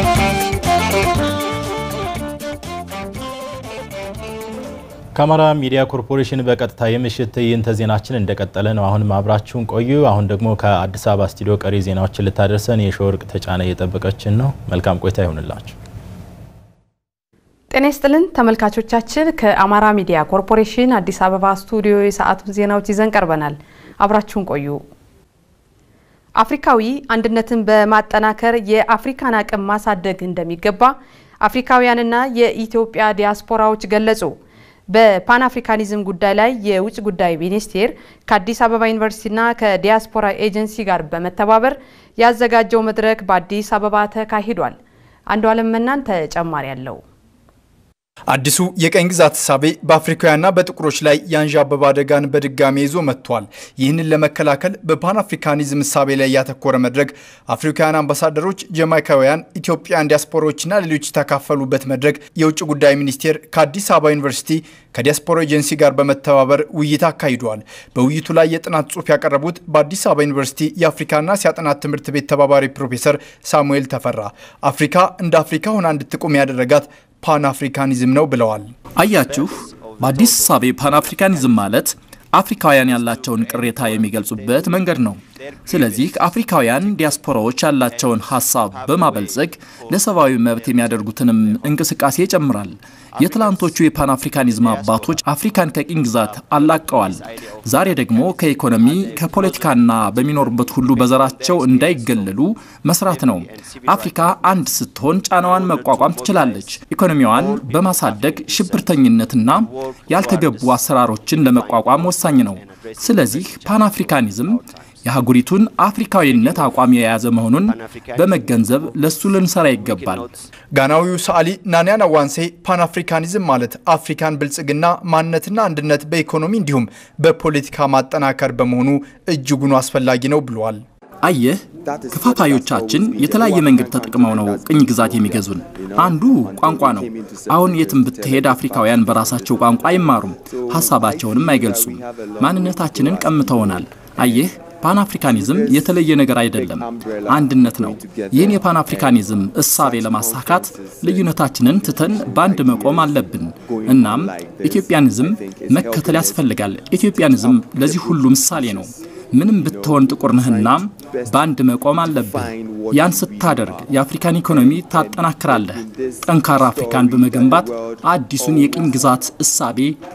ከአማራ ሚዲያ ኮርፖሬሽን በቀጥታ የምሽት ትዕይንተ ዜናችን እንደቀጠለ ነው። አሁንም አብራችሁን ቆዩ። አሁን ደግሞ ከአዲስ አበባ ስቱዲዮ ቀሪ ዜናዎችን ልታደርሰን የሸወርቅ ተጫነ እየጠበቀችን ነው። መልካም ቆይታ ይሆንላችሁ። ጤና ይስጥልን ተመልካቾቻችን፣ ከአማራ ሚዲያ ኮርፖሬሽን አዲስ አበባ ስቱዲዮ የሰዓቱን ዜናዎች ይዘን ቀርበናል። አብራችሁን ቆዩ። አፍሪካዊ አንድነትን በማጠናከር የአፍሪካን አቅም ማሳደግ እንደሚገባ አፍሪካውያንና የኢትዮጵያ ዲያስፖራዎች ገለጹ። በፓን አፍሪካኒዝም ጉዳይ ላይ የውጭ ጉዳይ ሚኒስቴር ከአዲስ አበባ ዩኒቨርሲቲና ከዲያስፖራ ኤጀንሲ ጋር በመተባበር ያዘጋጀው መድረክ በአዲስ አበባ ተካሂዷል። አንዱ አለም መናን ተጨማሪ አለው። አዲሱ የቀኝ ግዛት እሳቤ በአፍሪካውያንና በጥቁሮች ላይ የአንዣበበ አደጋን በድጋሚ ይዞ መጥቷል። ይህንን ለመከላከል በፓን አፍሪካኒዝም እሳቤ ላይ ያተኮረ መድረክ አፍሪካውያን አምባሳደሮች፣ ጀማይካውያን፣ ኢትዮጵያን ዲያስፖራዎችና ሌሎች የተካፈሉበት መድረክ የውጭ ጉዳይ ሚኒስቴር ከአዲስ አበባ ዩኒቨርሲቲ ከዲያስፖራ ኤጀንሲ ጋር በመተባበር ውይይት አካሂደዋል። በውይይቱ ላይ የጥናት ጽሑፍ ያቀረቡት በአዲስ አበባ ዩኒቨርሲቲ የአፍሪካና እስያ ጥናት ትምህርት ቤት ተባባሪ ፕሮፌሰር ሳሙኤል ተፈራ አፍሪካ እንደ አፍሪካ ሆና እንድትቆም ያደረጋት ፓን አፍሪካኒዝም ነው ብለዋል። አያችሁ፣ በአዲስ እሳቤ ፓን አፍሪካኒዝም ማለት አፍሪካውያን ያላቸውን ቅሬታ የሚገልጹበት መንገድ ነው። ስለዚህ አፍሪካውያን ዲያስፖራዎች ያላቸውን ሀሳብ በማበልጸግ ለሰብአዊ መብት የሚያደርጉትንም እንቅስቃሴ ይጨምራል። የትላንቶቹ የፓን አፍሪካኒዝም አባቶች አፍሪካን ከቅኝ ግዛት አላቀዋል። ዛሬ ደግሞ ከኢኮኖሚ ከፖለቲካና በሚኖሩበት ሁሉ በዘራቸው እንዳይገለሉ መስራት ነው። አፍሪካ አንድ ስትሆን ጫናዋን መቋቋም ትችላለች። ኢኮኖሚዋን በማሳደግ ሽብርተኝነትና ያልተገቡ አሰራሮችን ለመቋቋም ወሳኝ ነው። ስለዚህ ፓን አፍሪካኒዝም የአህጉሪቱን አፍሪካዊነት አቋም የያዘ መሆኑን በመገንዘብ ለሱ ልንሰራ ይገባል። ጋናዊው ሰዓሊ ናንያን አዋንሴ ፓን አፍሪካኒዝም ማለት አፍሪካን ብልጽግና፣ ማንነትና አንድነት በኢኮኖሚ እንዲሁም በፖለቲካ ማጠናከር በመሆኑ እጅጉኑ አስፈላጊ ነው ብለዋል። አየህ ከፋፋዮቻችን የተለያየ መንገድ ተጠቅመው ነው ቅኝ ግዛት የሚገዙን። አንዱ ቋንቋ ነው። አሁን የትም ብትሄድ አፍሪካውያን በራሳቸው ቋንቋ አይማሩም፣ ሀሳባቸውንም አይገልጹም። ማንነታችንን ቀምተውናል። አየህ ፓን አፍሪካኒዝም የተለየ ነገር አይደለም፣ አንድነት ነው። ይህን የፓን አፍሪካኒዝም እሳቤ ለማሳካት ልዩነታችንን ትተን በአንድ መቆም አለብን። እናም ኢትዮጵያኒዝም መከተል ያስፈልጋል። ኢትዮጵያኒዝም ለዚህ ሁሉ ምሳሌ ነው። ምንም ብትሆን ጥቁር ነህና በአንድ መቆም አለብህ። ያን ስታደርግ የአፍሪካን ኢኮኖሚ ታጠናክራለህ። ጠንካራ አፍሪካን በመገንባት አዲሱን የቅኝ ግዛት እሳቤ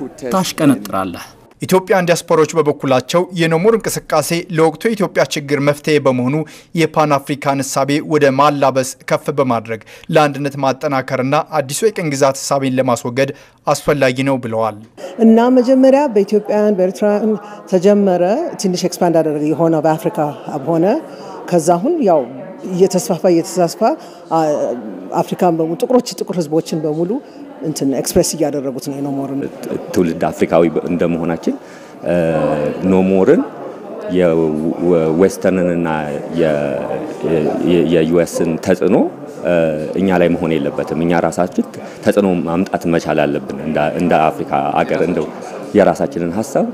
ታሽቀነጥራለህ። ኢትዮጵያን ዲያስፖራዎች በበኩላቸው የኖሞር እንቅስቃሴ ለወቅቱ የኢትዮጵያ ችግር መፍትሄ በመሆኑ የፓን አፍሪካን እሳቤ ወደ ማላበስ ከፍ በማድረግ ለአንድነት ማጠናከርና አዲሱ የቅኝ ግዛት እሳቤን ለማስወገድ አስፈላጊ ነው ብለዋል። እና መጀመሪያ በኢትዮጵያውያን በኤርትራውያን ተጀመረ። ትንሽ ኤክስፓንድ አደረገ የሆነ በአፍሪካ ሆነ። ከዛ አሁን ያው እየተስፋፋ እየተስፋፋ አፍሪካን በሙሉ ጥቁሮች ጥቁር ህዝቦችን በሙሉ እንትን ኤክስፕሬስ እያደረጉት ነው። ኖሞርን ትውልድ አፍሪካዊ እንደመሆናችን ኖሞርን የዌስተርንና የዩኤስን ተጽዕኖ እኛ ላይ መሆን የለበትም። እኛ ራሳችን ተጽዕኖ ማምጣት መቻል አለብን። እንደ አፍሪካ አገር እንደው የራሳችንን ሀሳብ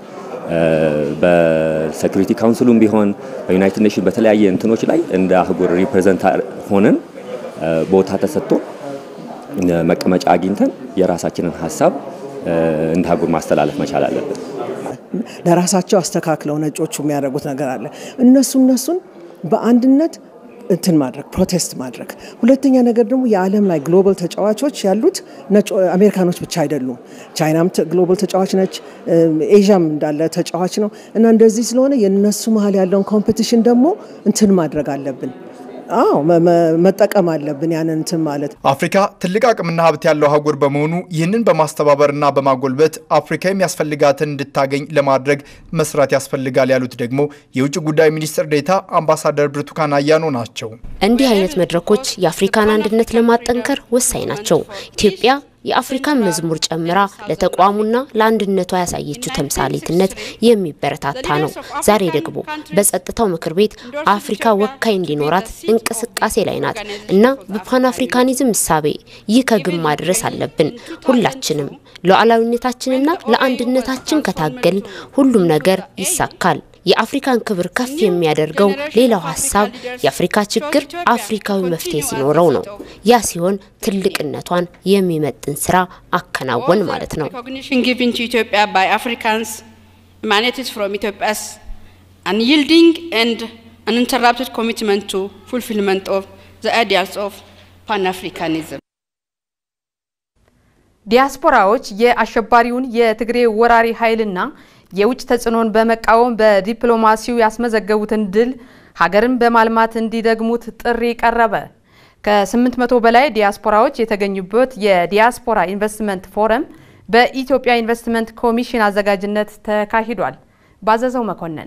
በሴኩሪቲ ካውንስሉም ቢሆን በዩናይትድ ኔሽን በተለያየ እንትኖች ላይ እንደ አህጉር ሪፕሬዘንት ሆነን ቦታ ተሰጥቶ መቀመጫ አግኝተን የራሳችንን ሀሳብ እንደ አህጉር ማስተላለፍ መቻል አለብን። ለራሳቸው አስተካክለው ነጮቹ የሚያደርጉት ነገር አለ። እነሱ እነሱን በአንድነት እንትን ማድረግ ፕሮቴስት ማድረግ። ሁለተኛ ነገር ደግሞ የዓለም ላይ ግሎባል ተጫዋቾች ያሉት አሜሪካኖች ብቻ አይደሉም። ቻይናም ግሎባል ተጫዋች ነች፣ ኤዥያም እንዳለ ተጫዋች ነው እና እንደዚህ ስለሆነ የእነሱ መሀል ያለውን ኮምፒቲሽን ደግሞ እንትን ማድረግ አለብን። አዎ መጠቀም አለብን ያንን እንትን ማለት አፍሪካ ትልቅ አቅምና ሀብት ያለው አህጉር በመሆኑ ይህንን በማስተባበርና በማጎልበት አፍሪካ የሚያስፈልጋትን እንድታገኝ ለማድረግ መስራት ያስፈልጋል ያሉት ደግሞ የውጭ ጉዳይ ሚኒስትር ዴኤታ አምባሳደር ብርቱካን አያኖ ናቸው። እንዲህ አይነት መድረኮች የአፍሪካን አንድነት ለማጠንከር ወሳኝ ናቸው። ኢትዮጵያ የአፍሪካን መዝሙር ጨምራ ለተቋሙና ለአንድነቷ ያሳየችው ተምሳሌትነት የሚበረታታ ነው። ዛሬ ደግሞ በጸጥታው ምክር ቤት አፍሪካ ወካይ እንዲኖራት እንቅስቃሴ ላይ ናት እና በፓን አፍሪካኒዝም እሳቤ ይህ ከግብ ማድረስ አለብን። ሁላችንም ሉዓላዊነታችንና ለአንድነታችን ከታገል ሁሉም ነገር ይሳካል። የአፍሪካን ክብር ከፍ የሚያደርገው ሌላው ሀሳብ የአፍሪካ ችግር አፍሪካዊ መፍትሄ ሲኖረው ነው። ያ ሲሆን ትልቅነቷን የሚመጥን ስራ አከናወን ማለት ነው። unyielding and uninterrupted commitment to fulfillment of the ideals of Pan-Africanism. ዲያስፖራዎች የአሸባሪውን የትግሬ ወራሪ ኃይልና የውጭ ተጽዕኖን በመቃወም በዲፕሎማሲው ያስመዘገቡትን ድል ሀገርን በማልማት እንዲደግሙት ጥሪ ቀረበ። ከ800 በላይ ዲያስፖራዎች የተገኙበት የዲያስፖራ ኢንቨስትመንት ፎረም በኢትዮጵያ ኢንቨስትመንት ኮሚሽን አዘጋጅነት ተካሂዷል። ባዘዘው መኮንን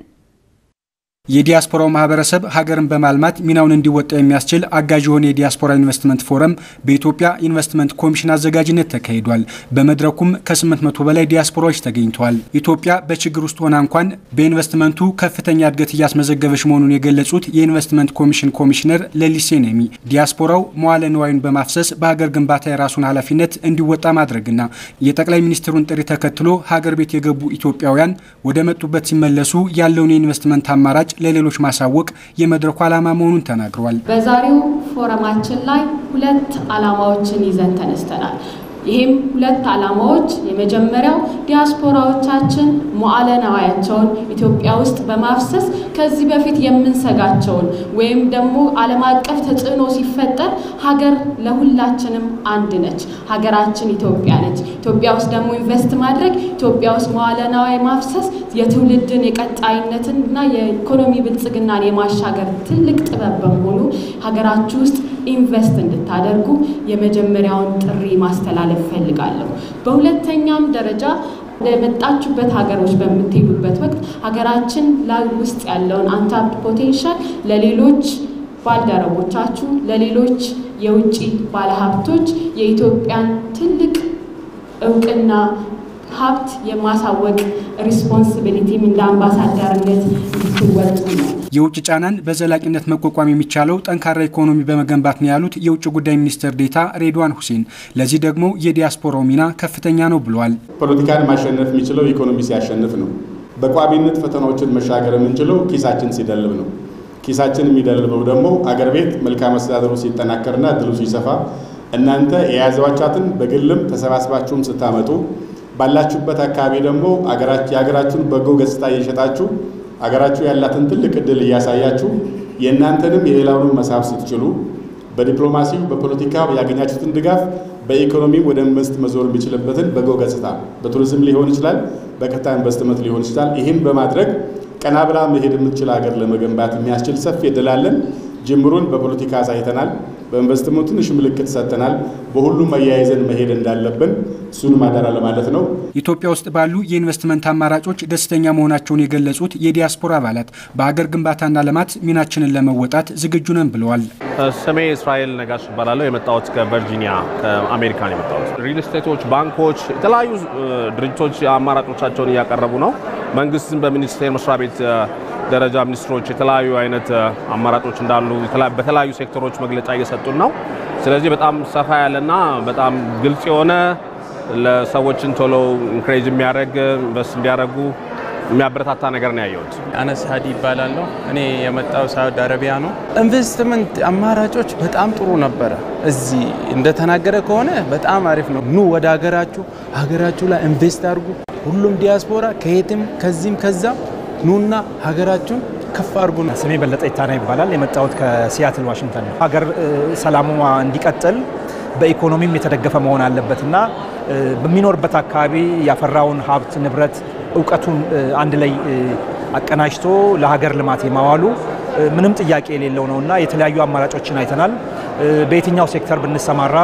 የዲያስፖራው ማህበረሰብ ሀገርን በማልማት ሚናውን እንዲወጣ የሚያስችል አጋዥ የሆነ የዲያስፖራ ኢንቨስትመንት ፎረም በኢትዮጵያ ኢንቨስትመንት ኮሚሽን አዘጋጅነት ተካሂዷል። በመድረኩም ከ800 በላይ ዲያስፖራዎች ተገኝተዋል። ኢትዮጵያ በችግር ውስጥ ሆና እንኳን በኢንቨስትመንቱ ከፍተኛ እድገት እያስመዘገበች መሆኑን የገለጹት የኢንቨስትመንት ኮሚሽን ኮሚሽነር ለሊሴ ነሚ ዲያስፖራው መዋለ ንዋዩን በማፍሰስ በሀገር ግንባታ የራሱን ኃላፊነት እንዲወጣ ማድረግና የጠቅላይ ሚኒስትሩን ጥሪ ተከትሎ ሀገር ቤት የገቡ ኢትዮጵያውያን ወደ መጡበት ሲመለሱ ያለውን የኢንቨስትመንት አማራጭ ለሌሎች ማሳወቅ የመድረኩ ዓላማ መሆኑን ተናግረዋል። በዛሬው ፎረማችን ላይ ሁለት ዓላማዎችን ይዘን ተነስተናል። ይህም ሁለት ዓላማዎች የመጀመሪያው ዲያስፖራዎቻችን መዋዕለ ንዋያቸውን ኢትዮጵያ ውስጥ በማፍሰስ ከዚህ በፊት የምንሰጋቸውን ወይም ደግሞ ዓለም አቀፍ ተጽዕኖ ሲፈጠር ሀገር ለሁላችንም አንድ ነች፣ ሀገራችን ኢትዮጵያ ነች። ኢትዮጵያ ውስጥ ደግሞ ኢንቨስት ማድረግ ኢትዮጵያ ውስጥ መዋዕለ ንዋይ ማፍሰስ የትውልድን የቀጣይነትን እና የኢኮኖሚ ብልጽግናን የማሻገር ትልቅ ጥበብ በመሆኑ ሀገራችሁ ውስጥ ኢንቨስት እንድታደርጉ የመጀመሪያውን ጥሪ ማስተላለፍ ፈልጋለሁ። በሁለተኛም ደረጃ ወደ መጣችሁበት ሀገሮች በምትሄዱበት ወቅት ሀገራችን ላይ ውስጥ ያለውን አንታፕድ ፖቴንሻል ለሌሎች ባልደረቦቻችሁ፣ ለሌሎች የውጭ ባለሀብቶች የኢትዮጵያን ትልቅ እውቅና ሀብት የማሳወቅ ሪስፖንሲቢሊቲም እንደ አምባሳደርነት እንድትወጡ ነው። የውጭ ጫናን በዘላቂነት መቋቋም የሚቻለው ጠንካራ ኢኮኖሚ በመገንባት ነው ያሉት የውጭ ጉዳይ ሚኒስትር ዴታ ሬድዋን ሁሴን፣ ለዚህ ደግሞ የዲያስፖራው ሚና ከፍተኛ ነው ብለዋል። ፖለቲካን ማሸነፍ የሚችለው ኢኮኖሚ ሲያሸንፍ ነው። በቋሚነት ፈተናዎችን መሻገር የምንችለው ኪሳችን ሲደልብ ነው። ኪሳችን የሚደልበው ደግሞ አገር ቤት መልካም አስተዳደሩ ሲጠናከርና እድሉ ሲሰፋ እናንተ የያዘዋቻትን በግልም ተሰባስባችሁም ስታመጡ ባላችሁበት አካባቢ ደግሞ የሀገራችሁን በጎ ገጽታ እየሸጣችሁ አገራችሁ ያላትን ትልቅ እድል እያሳያችሁ የእናንተንም የሌላውንም መሳብ ስትችሉ በዲፕሎማሲው በፖለቲካ ያገኛችሁትን ድጋፍ በኢኮኖሚ ወደ ኢንቨስት መዞር የሚችልበትን በጎ ገጽታ በቱሪዝም ሊሆን ይችላል፣ በቀጥታ ኢንቨስትመንት ሊሆን ይችላል። ይህን በማድረግ ቀና ብላ መሄድ የምትችል ሀገር ለመገንባት የሚያስችል ሰፊ እድል አለን። ጅምሩን በፖለቲካ አሳይተናል። በኢንቨስትመንቱ ትንሽ ምልክት ሰጥተናል። በሁሉም አያይዘን መሄድ እንዳለብን እሱን ማደራ ለማለት ነው። ኢትዮጵያ ውስጥ ባሉ የኢንቨስትመንት አማራጮች ደስተኛ መሆናቸውን የገለጹት የዲያስፖራ አባላት በሀገር ግንባታና ልማት ሚናችንን ለመወጣት ዝግጁ ነን ብለዋል። ስሜ እስራኤል ነጋሽ እባላለሁ። የመጣሁት ከቨርጂኒያ ከአሜሪካን የመጣሁት። ሪል ስቴቶች፣ ባንኮች፣ የተለያዩ ድርጅቶች አማራጮቻቸውን እያቀረቡ ነው። መንግስትም በሚኒስቴር መስሪያ ቤት ደረጃ ሚኒስትሮች የተለያዩ አይነት አማራጮች እንዳሉ በተለያዩ ሴክተሮች መግለጫ እየሰጡን ነው። ስለዚህ በጣም ሰፋ ያለና በጣም ግልጽ የሆነ ለሰዎችን ቶሎ ኢንክሬጅ የሚያደርግ በስ እንዲያደርጉ የሚያበረታታ ነገር ነው ያየሁት። አነስ ሀዲ ይባላለሁ። እኔ የመጣው ሳውዲ አረቢያ ነው። ኢንቨስትመንት አማራጮች በጣም ጥሩ ነበረ። እዚህ እንደተናገረ ከሆነ በጣም አሪፍ ነው። ኑ ወደ ሀገራችሁ ሀገራችሁ ላይ ኢንቨስት አድርጉ። ሁሉም ዲያስፖራ ከየትም ከዚህም ከዛም ኑና ሀገራችሁን ከፍ አድርጉ። ስሜ በለጠ ይታና ይባላል። የመጣሁት ከሲያትል ዋሽንግተን ነው። ሀገር ሰላሟ እንዲቀጥል በኢኮኖሚም የተደገፈ መሆን አለበት እና በሚኖርበት አካባቢ ያፈራውን ሀብት ንብረት እውቀቱን አንድ ላይ አቀናጅቶ ለሀገር ልማት የማዋሉ ምንም ጥያቄ የሌለው ነው እና የተለያዩ አማራጮችን አይተናል። በየትኛው ሴክተር ብንሰማራ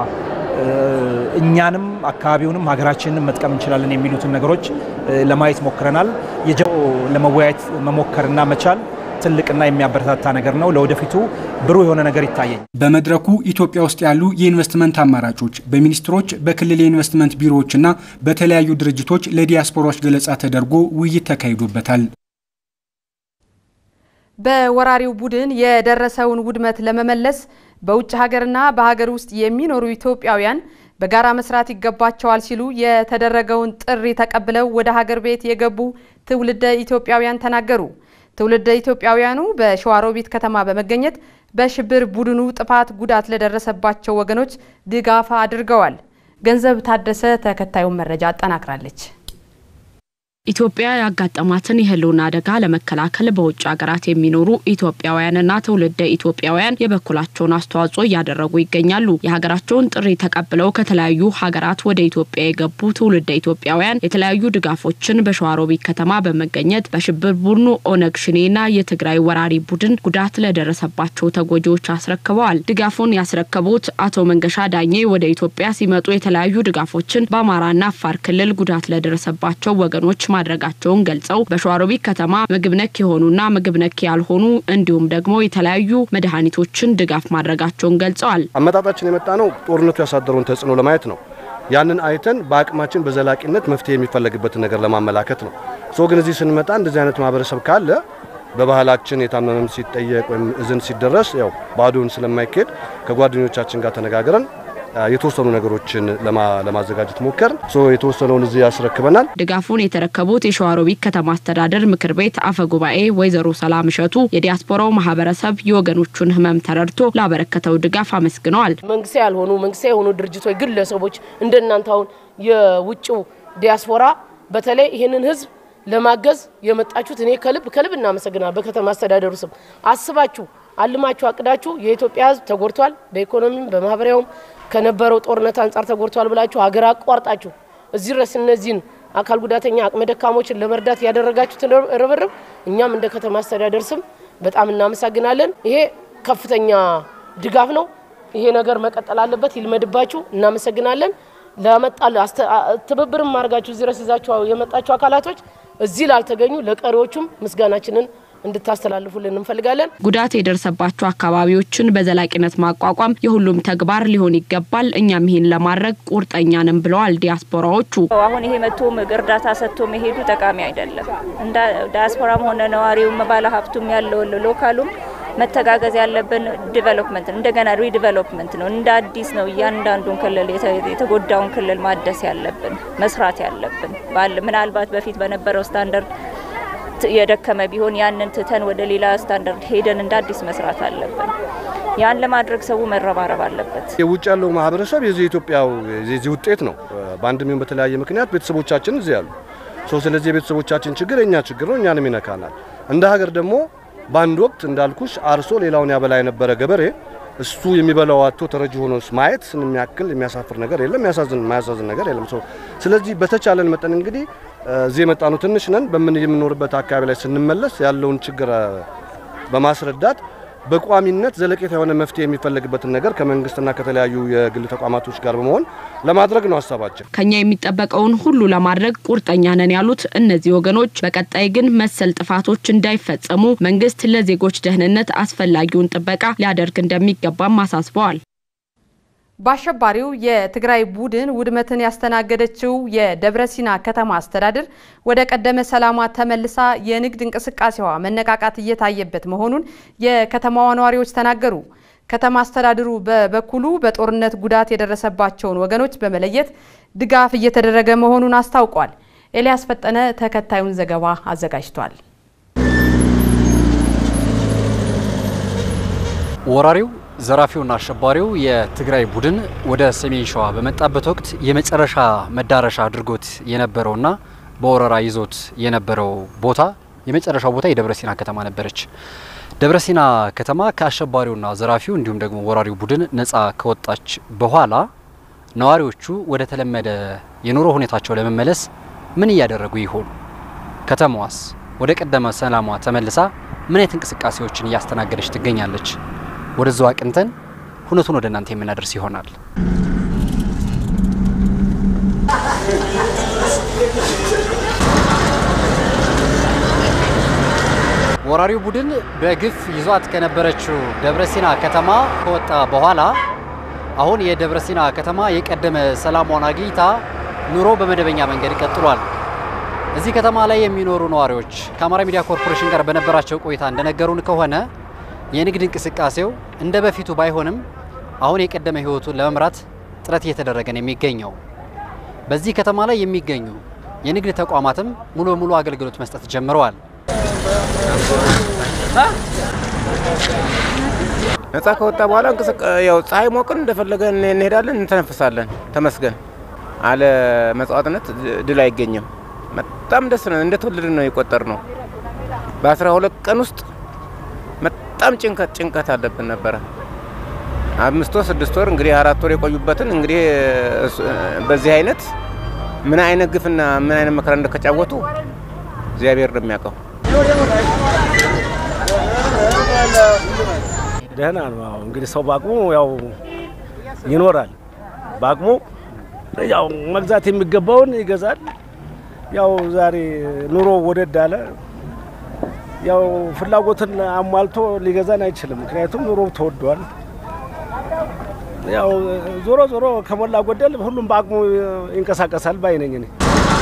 እኛንም አካባቢውንም ሀገራችንንም መጥቀም እንችላለን የሚሉትን ነገሮች ለማየት ሞክረናል። የጀ ለመወያየት መሞከርና መቻል ትልቅና የሚያበረታታ ነገር ነው። ለወደፊቱ ብሩህ የሆነ ነገር ይታየኝ። በመድረኩ ኢትዮጵያ ውስጥ ያሉ የኢንቨስትመንት አማራጮች በሚኒስትሮች፣ በክልል የኢንቨስትመንት ቢሮዎችና በተለያዩ ድርጅቶች ለዲያስፖራዎች ገለጻ ተደርጎ ውይይት ተካሂዶበታል። በወራሪው ቡድን የደረሰውን ውድመት ለመመለስ በውጭ ሀገርና በሀገር ውስጥ የሚኖሩ ኢትዮጵያውያን በጋራ መስራት ይገባቸዋል ሲሉ የተደረገውን ጥሪ ተቀብለው ወደ ሀገር ቤት የገቡ ትውልደ ኢትዮጵያውያን ተናገሩ። ትውልደ ኢትዮጵያውያኑ በሸዋሮቢት ከተማ በመገኘት በሽብር ቡድኑ ጥፋት ጉዳት ለደረሰባቸው ወገኖች ድጋፍ አድርገዋል። ገንዘብ ታደሰ ተከታዩን መረጃ አጠናክራለች። ኢትዮጵያ ያጋጠማትን የሕልውና አደጋ ለመከላከል በውጭ ሀገራት የሚኖሩ ኢትዮጵያውያንና ትውልደ ኢትዮጵያውያን የበኩላቸውን አስተዋጽኦ እያደረጉ ይገኛሉ። የሀገራቸውን ጥሪ ተቀብለው ከተለያዩ ሀገራት ወደ ኢትዮጵያ የገቡ ትውልደ ኢትዮጵያውያን የተለያዩ ድጋፎችን በሸዋሮቢት ከተማ በመገኘት በሽብር ቡድኑ ኦነግ ሽኔና የትግራይ ወራሪ ቡድን ጉዳት ለደረሰባቸው ተጎጂዎች አስረክበዋል። ድጋፉን ያስረከቡት አቶ መንገሻ ዳኜ ወደ ኢትዮጵያ ሲመጡ የተለያዩ ድጋፎችን በአማራና አፋር ክልል ጉዳት ለደረሰባቸው ወገኖች ማድረጋቸውን ገልጸው በሸዋሮቢት ከተማ ምግብ ነክ የሆኑና ምግብ ነክ ያልሆኑ እንዲሁም ደግሞ የተለያዩ መድኃኒቶችን ድጋፍ ማድረጋቸውን ገልጸዋል። አመጣጣችን የመጣ ነው ጦርነቱ ያሳደረውን ተጽዕኖ ለማየት ነው። ያንን አይተን በአቅማችን በዘላቂነት መፍትሄ የሚፈለግበትን ነገር ለማመላከት ነው። ሶ ግን እዚህ ስንመጣ እንደዚህ አይነት ማህበረሰብ ካለ በባህላችን የታመመም ሲጠየቅ ወይም እዝን ሲደረስ ያው ባዶን ስለማይካሄድ ከጓደኞቻችን ጋር ተነጋግረን የተወሰኑ ነገሮችን ለማዘጋጀት ሞከር ሶ የተወሰነውን እዚህ ያስረክበናል። ድጋፉን የተረከቡት የሸዋሮቢት ከተማ አስተዳደር ምክር ቤት አፈ ጉባኤ ወይዘሮ ሰላም እሸቱ የዲያስፖራው ማህበረሰብ የወገኖቹን ሕመም ተረድቶ ላበረከተው ድጋፍ አመስግነዋል። መንግስት ያልሆኑ መንግስት የሆኑ ድርጅቶች፣ ግለሰቦች እንደናንተ አሁን የውጭው ዲያስፖራ በተለይ ይህንን ህዝብ ለማገዝ የመጣችሁት እኔ ከልብ ከልብ እናመሰግናል። በከተማ አስተዳደሩ ስም አስባችሁ አልማችሁ አቅዳችሁ የኢትዮጵያ ህዝብ ተጎድቷል፣ በኢኮኖሚም በማህበራዊም ከነበረው ጦርነት አንጻር ተጎድቷል ብላችሁ ሀገር አቋርጣችሁ እዚህ ድረስ እነዚህን አካል ጉዳተኛ አቅመ ደካሞችን ለመርዳት ያደረጋችሁትን ርብርብ እኛም እንደ ከተማ አስተዳደር ስም በጣም እናመሰግናለን። ይሄ ከፍተኛ ድጋፍ ነው። ይሄ ነገር መቀጠል አለበት። ይልመድባችሁ። እናመሰግናለን። ለመጣል ትብብርም አድርጋችሁ እዚህ ድረስ ይዛችሁ የመጣችሁ አካላቶች እዚህ ላልተገኙ ለቀሪዎቹም ምስጋናችንን እንድታስተላልፉልን እንፈልጋለን። ጉዳት የደረሰባቸው አካባቢዎችን በዘላቂነት ማቋቋም የሁሉም ተግባር ሊሆን ይገባል። እኛም ይህን ለማድረግ ቁርጠኛ ነን ብለዋል ዲያስፖራዎቹ። አሁን ይሄ መቶ እርዳታ ሰጥቶ መሄዱ ጠቃሚ አይደለም። እንደ ዲያስፖራም ሆነ ነዋሪውም ባለ ሀብቱም ያለው ሎካሉም መተጋገዝ ያለብን ዲቨሎፕመንት እንደገና ሪዲቨሎፕመንት ነው። እንደ አዲስ ነው እያንዳንዱን ክልል የተጎዳውን ክልል ማደስ ያለብን መስራት ያለብን ምናልባት በፊት በነበረው ስታንዳርድ የደከመ ቢሆን ያንን ትተን ወደ ሌላ ስታንዳርድ ሄደን እንደ አዲስ መስራት አለብን። ያን ለማድረግ ሰው መረባረብ አለበት። የውጭ ያለው ማህበረሰብ የዚህ ኢትዮጵያው የዚህ ውጤት ነው። በአንድም ይሁን በተለያየ ምክንያት ቤተሰቦቻችን እዚህ ያሉ ሰው ስለዚህ የቤተሰቦቻችን ችግር የኛ ችግር ነው፣ እኛንም ይነካናል። እንደ ሀገር ደግሞ በአንድ ወቅት እንዳልኩሽ አርሶ ሌላውን ያበላ የነበረ ገበሬ እሱ የሚበላው አቶ ተረጂ ሆኖ ማየት የሚያክል የሚያሳፍር ነገር የለም፣ የሚያሳዝን የማያሳዝን ነገር የለም። ሰው ስለዚህ በተቻለን መጠን እንግዲህ እዚህ የመጣ ነው ትንሽ ነን። በምን የምንኖርበት አካባቢ ላይ ስንመለስ ያለውን ችግር በማስረዳት በቋሚነት ዘለቄታ የሆነ መፍትሄ የሚፈለግበትን ነገር ከመንግስትና ከተለያዩ የግል ተቋማቶች ጋር በመሆን ለማድረግ ነው ሀሳባችን። ከኛ የሚጠበቀውን ሁሉ ለማድረግ ቁርጠኛ ነን ያሉት እነዚህ ወገኖች በቀጣይ ግን መሰል ጥፋቶች እንዳይፈጸሙ መንግስት ለዜጎች ደህንነት አስፈላጊውን ጥበቃ ሊያደርግ እንደሚገባም አሳስበዋል። በአሸባሪው የትግራይ ቡድን ውድመትን ያስተናገደችው የደብረ ሲና ከተማ አስተዳደር ወደ ቀደመ ሰላሟ ተመልሳ የንግድ እንቅስቃሴዋ መነቃቃት እየታየበት መሆኑን የከተማዋ ነዋሪዎች ተናገሩ። ከተማ አስተዳደሩ በበኩሉ በጦርነት ጉዳት የደረሰባቸውን ወገኖች በመለየት ድጋፍ እየተደረገ መሆኑን አስታውቋል። ኤልያስ ፈጠነ ተከታዩን ዘገባ አዘጋጅቷል። ወራሪው ዘራፊውና አሸባሪው የትግራይ ቡድን ወደ ሰሜን ሸዋ በመጣበት ወቅት የመጨረሻ መዳረሻ አድርጎት የነበረውና በወረራ ይዞት የነበረው ቦታ የመጨረሻው ቦታ የደብረ ሲና ከተማ ነበረች። ደብረ ሲና ከተማ ከአሸባሪውና ዘራፊው እንዲሁም ደግሞ ወራሪው ቡድን ነፃ ከወጣች በኋላ ነዋሪዎቹ ወደ ተለመደ የኑሮ ሁኔታቸው ለመመለስ ምን እያደረጉ ይሆኑ? ከተማዋስ ወደ ቀደመ ሰላሟ ተመልሳ ምን አይነት እንቅስቃሴዎችን እያስተናገደች ትገኛለች? ወደዛው አቅንተን ሁነቱን ወደ እናንተ የምናደርስ ይሆናል። ወራሪው ቡድን በግፍ ይዟት ከነበረችው ደብረሲና ከተማ ከወጣ በኋላ አሁን የደብረሲና ከተማ የቀደመ ሰላሟን አግኝታ ኑሮ በመደበኛ መንገድ ቀጥሏል። እዚህ ከተማ ላይ የሚኖሩ ነዋሪዎች ከአማራ ሚዲያ ኮርፖሬሽን ጋር በነበራቸው ቆይታ እንደነገሩን ከሆነ የንግድ እንቅስቃሴው እንደ በፊቱ ባይሆንም አሁን የቀደመ ሕይወቱን ለመምራት ጥረት እየተደረገ ነው የሚገኘው። በዚህ ከተማ ላይ የሚገኙ የንግድ ተቋማትም ሙሉ በሙሉ አገልግሎት መስጠት ጀምረዋል። ነጻ ከወጣ በኋላ ያው ፀሐይ ሞቅን እንደፈለገን እንሄዳለን፣ እንተነፍሳለን። ተመስገን። አለ መጽዋዕትነት ድል አይገኝም። በጣም ደስ ነው። እንደተወለድን ነው የቆጠር ነው። በአስራ ሁለት ቀን ውስጥ በጣም ጭንቀት ጭንቀት አለብን ነበረ። አምስት ወር ስድስት ወር እንግዲህ አራት ወር የቆዩበትን እንግዲህ በዚህ አይነት ምን አይነት ግፍና ምን አይነት መከራ እንደተጫወቱ እግዚአብሔር ነው የሚያውቀው። ደህና ነው። እንግዲህ ሰው በአቅሙ ያው ይኖራል። በአቅሙ ያው መግዛት የሚገባውን ይገዛል። ያው ዛሬ ኑሮ ወደድ አለ። ያው ፍላጎትን አሟልቶ ሊገዛን አይችልም። ምክንያቱም ኑሮ ተወዷል። ያው ዞሮ ዞሮ ከሞላ ጎደል ሁሉም በአቅሙ ይንቀሳቀሳል ባይ ነኝ እኔ።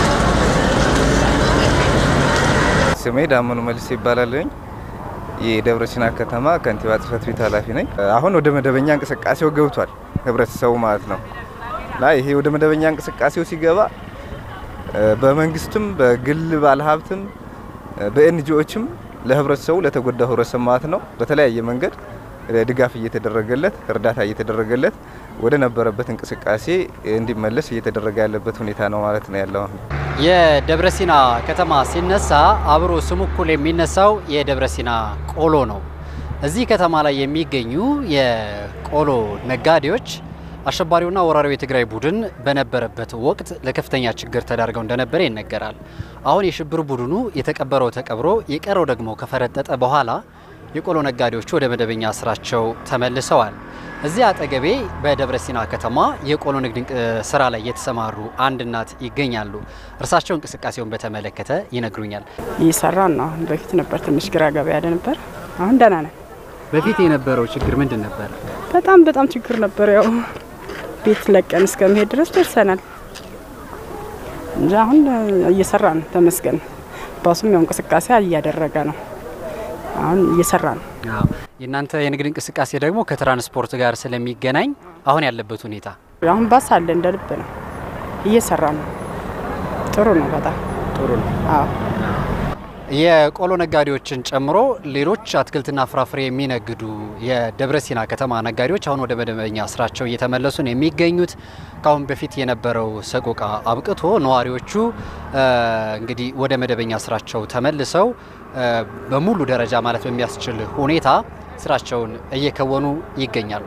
ስሜ ዳመኑ መልስ ይባላለኝ። የደብረ ሲና ከተማ ከንቲባ ጽህፈት ቤት ኃላፊ ነኝ። አሁን ወደ መደበኛ እንቅስቃሴው ገብቷል ህብረተሰቡ ማለት ነው እና ይሄ ወደ መደበኛ እንቅስቃሴው ሲገባ በመንግስትም በግል ባለሀብትም በኤንጂኦችም ለህብረተሰቡ ለተጎዳው ህብረተሰብ ማለት ነው በተለያየ መንገድ ድጋፍ እየተደረገለት እርዳታ እየተደረገለት ወደ ነበረበት እንቅስቃሴ እንዲመለስ እየተደረገ ያለበት ሁኔታ ነው ማለት ነው ያለው። የደብረ ሲና ከተማ ሲነሳ አብሮ ስሙ እኩል የሚነሳው የደብረ ሲና ቆሎ ነው። እዚህ ከተማ ላይ የሚገኙ የቆሎ ነጋዴዎች አሸባሪውና ወራሪው የትግራይ ቡድን በነበረበት ወቅት ለከፍተኛ ችግር ተዳርገው እንደነበረ ይነገራል። አሁን የሽብር ቡድኑ የተቀበረው ተቀብሮ የቀረው ደግሞ ከፈረጠጠ በኋላ የቆሎ ነጋዴዎቹ ወደ መደበኛ ስራቸው ተመልሰዋል። እዚህ አጠገቤ በደብረ ሲና ከተማ የቆሎ ንግድ ስራ ላይ የተሰማሩ አንድ እናት ይገኛሉ። እርሳቸው እንቅስቃሴውን በተመለከተ ይነግሩኛል። እየሰራን ነው። አሁን በፊት ነበር ትንሽ ግራ ገባ ያለ ነበር። አሁን ደህና ነን። በፊት የነበረው ችግር ምንድን ነበር? በጣም በጣም ችግር ነበር። ያው ቤት ለቀን እስከመሄድ ድረስ ደርሰናል እንጂ አሁን እየሰራን ተመስገን። ባሱም ያው እንቅስቃሴ እያደረገ ነው። አሁን እየሰራ ነው። የእናንተ የንግድ እንቅስቃሴ ደግሞ ከትራንስፖርት ጋር ስለሚገናኝ አሁን ያለበት ሁኔታ አሁን ባስ አለ እንደ ልብ ነው፣ እየሰራ ነው። ጥሩ ነው፣ በጣም ጥሩ ነው። አዎ የቆሎ ነጋዴዎችን ጨምሮ ሌሎች አትክልትና ፍራፍሬ የሚነግዱ የደብረ ሲና ከተማ ነጋዴዎች አሁን ወደ መደበኛ ስራቸው እየተመለሱ ነው የሚገኙት። ከአሁን በፊት የነበረው ሰቆቃ አብቅቶ ነዋሪዎቹ እንግዲህ ወደ መደበኛ ስራቸው ተመልሰው በሙሉ ደረጃ ማለት በሚያስችል ሁኔታ ስራቸውን እየከወኑ ይገኛሉ።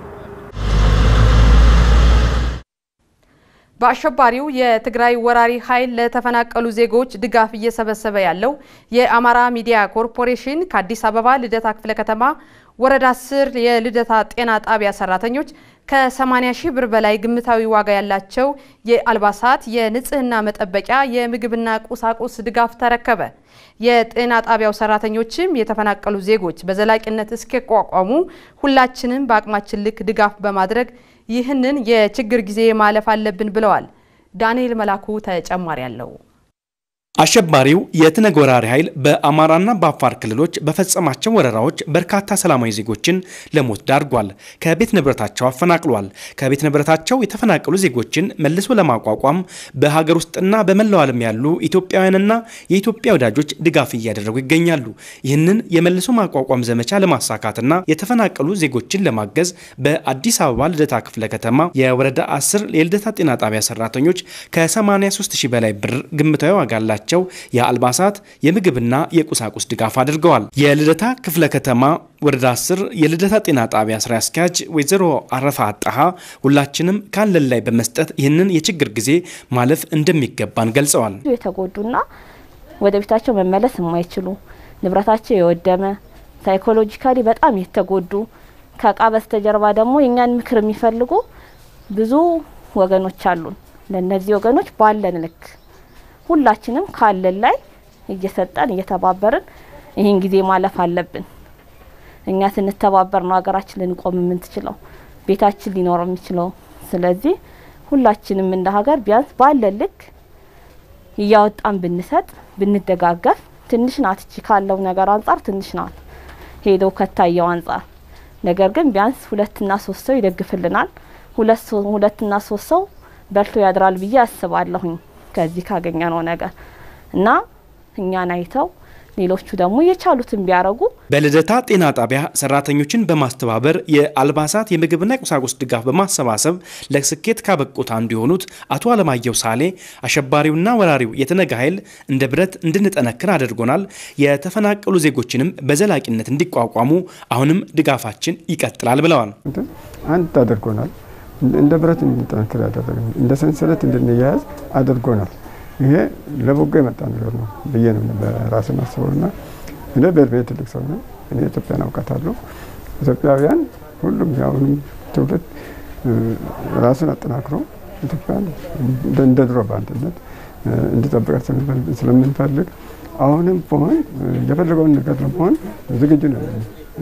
በአሸባሪው የትግራይ ወራሪ ኃይል ለተፈናቀሉ ዜጎች ድጋፍ እየሰበሰበ ያለው የአማራ ሚዲያ ኮርፖሬሽን ከአዲስ አበባ ልደታ ክፍለ ከተማ ወረዳ አስር የልደታ ጤና ጣቢያ ሰራተኞች ከ80 ሺህ ብር በላይ ግምታዊ ዋጋ ያላቸው የአልባሳት፣ የንጽህና መጠበቂያ፣ የምግብና ቁሳቁስ ድጋፍ ተረከበ። የጤና ጣቢያው ሰራተኞችም የተፈናቀሉ ዜጎች በዘላቂነት እስኪቋቋሙ ሁላችንም በአቅማችን ልክ ድጋፍ በማድረግ ይህንን የችግር ጊዜ ማለፍ አለብን ብለዋል። ዳንኤል መላኩ ተጨማሪ አለው። አሸባሪው የትነግ ወራሪ ኃይል በአማራና በአፋር ክልሎች በፈጸማቸው ወረራዎች በርካታ ሰላማዊ ዜጎችን ለሞት ዳርጓል። ከቤት ንብረታቸው አፈናቅሏል። ከቤት ንብረታቸው የተፈናቀሉ ዜጎችን መልሶ ለማቋቋም በሀገር ውስጥና በመላው ዓለም ያሉ ኢትዮጵያውያንና የኢትዮጵያ ወዳጆች ድጋፍ እያደረጉ ይገኛሉ። ይህንን የመልሶ ማቋቋም ዘመቻ ለማሳካትና የተፈናቀሉ ዜጎችን ለማገዝ በአዲስ አበባ ልደታ ክፍለ ከተማ የወረዳ 10 የልደታ ጤና ጣቢያ ሰራተኞች ከ83 ሺህ በላይ ብር ግምታዊ ዋጋ አላቸው ያላቸው የአልባሳት የምግብና የቁሳቁስ ድጋፍ አድርገዋል። የልደታ ክፍለ ከተማ ወረዳ 10 የልደታ ጤና ጣቢያ ስራ አስኪያጅ ወይዘሮ አረፋ አጣሃ ሁላችንም ካለን ላይ በመስጠት ይህንን የችግር ጊዜ ማለፍ እንደሚገባን ገልጸዋል። የተጎዱና ወደ ቤታቸው መመለስ የማይችሉ ንብረታቸው የወደመ ሳይኮሎጂካሊ በጣም የተጎዱ ከእቃ በስተጀርባ ደግሞ የእኛን ምክር የሚፈልጉ ብዙ ወገኖች አሉን። ለእነዚህ ወገኖች ባለን ልክ ሁላችንም ካለን ላይ እየሰጠን እየተባበርን ይህን ጊዜ ማለፍ አለብን። እኛ ስንተባበር ነው ሀገራችን ልንቆም የምንችለው፣ ቤታችን ሊኖር የሚችለው። ስለዚህ ሁላችንም እንደ ሀገር ቢያንስ ባለን ልክ እያወጣን ብንሰጥ ብንደጋገፍ፣ ትንሽ ናት እቺ ካለው ነገር አንጻር ትንሽ ናት ሄዶ ከታየው አንጻር። ነገር ግን ቢያንስ ሁለትና ሶስት ሰው ይደግፍልናል። ሁለትና ሶስት ሰው በልቶ ያድራል ብዬ አስባለሁኝ። ከዚህ ካገኘነው ነገር እና እኛን አይተው ሌሎቹ ደግሞ የቻሉትን ቢያረጉ በልደታ ጤና ጣቢያ ሰራተኞችን በማስተባበር የአልባሳት የምግብና የቁሳቁስ ድጋፍ በማሰባሰብ ለስኬት ካበቁት አንዱ የሆኑት አቶ አለማየሁ ሳሌ አሸባሪውና ወራሪው የተነጋ ኃይል እንደ ብረት እንድንጠነክር አድርጎናል። የተፈናቀሉ ዜጎችንም በዘላቂነት እንዲቋቋሙ አሁንም ድጋፋችን ይቀጥላል ብለዋል። አንድ አድርጎናል። እንደ ብረት እንድንጠነክር ያደረገን እንደ ሰንሰለት እንድንያያዝ አድርጎናል። ይሄ ለበጎ የመጣ ነገር ነው ብዬ ነው በራሴ ማስበው እና እኔ በእድሜ ትልቅ ሰው ነው። እኔ ኢትዮጵያን አውቃታለሁ። ኢትዮጵያውያን ሁሉም የአሁኑም ትውልድ ራሱን አጠናክሮ ኢትዮጵያን እንደ ድሮ በአንድነት እንዲጠብቃት ስለምንፈልግ አሁንም በሆን የፈለገውን ነገር ለመሆን ዝግጁ ነን።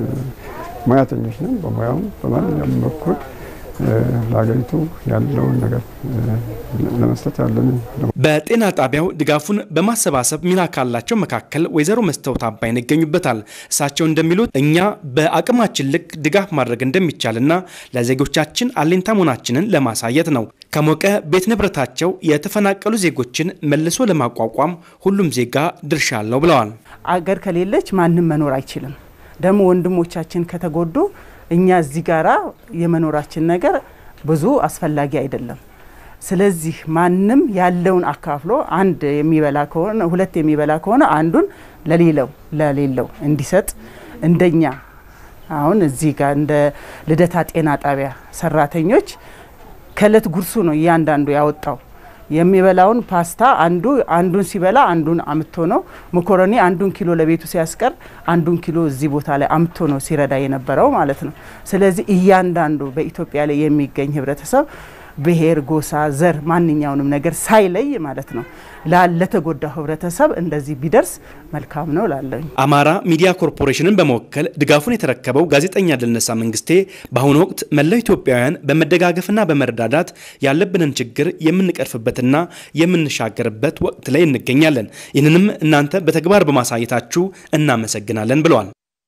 ሙያተኞች ነን። በሙያውም በማንኛውም በኩል ለሀገሪቱ ያለውን ነገር ለመስጠት ያለንን በጤና ጣቢያው ድጋፉን በማሰባሰብ ሚና ካላቸው መካከል ወይዘሮ መስታወት አባይን ይገኙበታል። እሳቸው እንደሚሉት እኛ በአቅማችን ልክ ድጋፍ ማድረግ እንደሚቻልና ለዜጎቻችን አለኝታ መሆናችንን ለማሳየት ነው። ከሞቀ ቤት ንብረታቸው የተፈናቀሉ ዜጎችን መልሶ ለማቋቋም ሁሉም ዜጋ ድርሻ አለው ብለዋል። አገር ከሌለች ማንም መኖር አይችልም። ደግሞ ወንድሞቻችን ከተጎዱ እኛ እዚህ ጋራ የመኖራችን ነገር ብዙ አስፈላጊ አይደለም። ስለዚህ ማንም ያለውን አካፍሎ አንድ የሚበላ ከሆነ ሁለት የሚበላ ከሆነ አንዱን ለሌለው ለሌለው እንዲሰጥ እንደኛ አሁን እዚህ ጋር እንደ ልደታ ጤና ጣቢያ ሰራተኞች ከእለት ጉርሱ ነው እያንዳንዱ ያወጣው የሚበላውን ፓስታ አንዱ አንዱን ሲበላ አንዱን አምቶ ነው። መኮረኒ አንዱን ኪሎ ለቤቱ ሲያስቀር አንዱን ኪሎ እዚህ ቦታ ላይ አምቶ ነው ሲረዳ የነበረው ማለት ነው። ስለዚህ እያንዳንዱ በኢትዮጵያ ላይ የሚገኝ ህብረተሰብ ብሔር፣ ጎሳ፣ ዘር ማንኛውንም ነገር ሳይለይ ማለት ነው ለተጎዳው ህብረተሰብ እንደዚህ ቢደርስ መልካም ነው ላለኝ። አማራ ሚዲያ ኮርፖሬሽንን በመወከል ድጋፉን የተረከበው ጋዜጠኛ ድልነሳ መንግስቴ በአሁኑ ወቅት መላው ኢትዮጵያውያን በመደጋገፍና በመረዳዳት ያለብንን ችግር የምንቀርፍበትና የምንሻገርበት ወቅት ላይ እንገኛለን። ይህንንም እናንተ በተግባር በማሳየታችሁ እናመሰግናለን ብለዋል።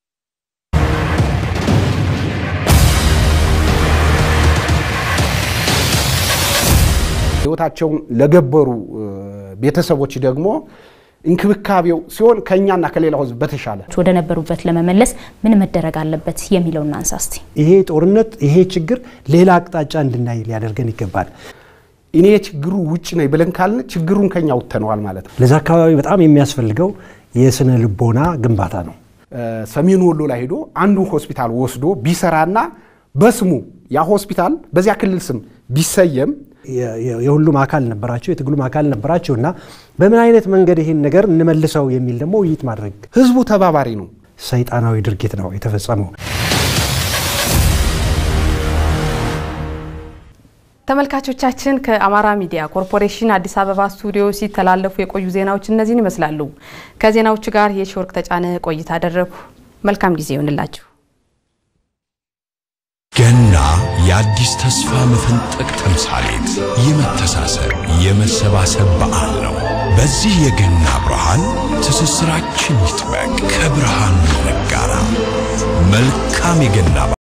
ህይወታቸውን ለገበሩ ቤተሰቦች ደግሞ እንክብካቤው ሲሆን ከእኛና ከሌላው ህዝብ በተሻለ ወደ ነበሩበት ለመመለስ ምን መደረግ አለበት የሚለውን እናንሳ እስቲ። ይሄ ጦርነት ይሄ ችግር ሌላ አቅጣጫ እንድናይ ሊያደርገን ይገባል። እኔ ችግሩ ውጭ ነኝ ብለን ካልን ችግሩን ከኛ ውተነዋል ማለት ነው። ለዛ አካባቢ በጣም የሚያስፈልገው የስነ ልቦና ግንባታ ነው። ሰሜን ወሎ ላይ ሄዶ አንዱ ሆስፒታል ወስዶ ቢሰራና በስሙ ያ ሆስፒታል በዚያ ክልል ስም ቢሰየም የሁሉም አካል ነበራቸው፣ የትግሉም አካል ነበራቸው እና በምን አይነት መንገድ ይህን ነገር እንመልሰው የሚል ደግሞ ውይይት ማድረግ ህዝቡ ተባባሪ ነው። ሰይጣናዊ ድርጊት ነው የተፈጸመው። ተመልካቾቻችን ከአማራ ሚዲያ ኮርፖሬሽን አዲስ አበባ ስቱዲዮ ሲተላለፉ የቆዩ ዜናዎች እነዚህን ይመስላሉ። ከዜናዎቹ ጋር የሺወርቅ ተጫነ ቆይታ አደረጉ። መልካም ጊዜ ይሆንላችሁ። ገና የአዲስ ተስፋ መፈንጠቅ ተምሳሌት፣ የመተሳሰብ የመሰባሰብ በዓል ነው። በዚህ የገና ብርሃን ትስስራችን ይጥበቅ፣ ከብርሃኑ እንጋራ። መልካም የገና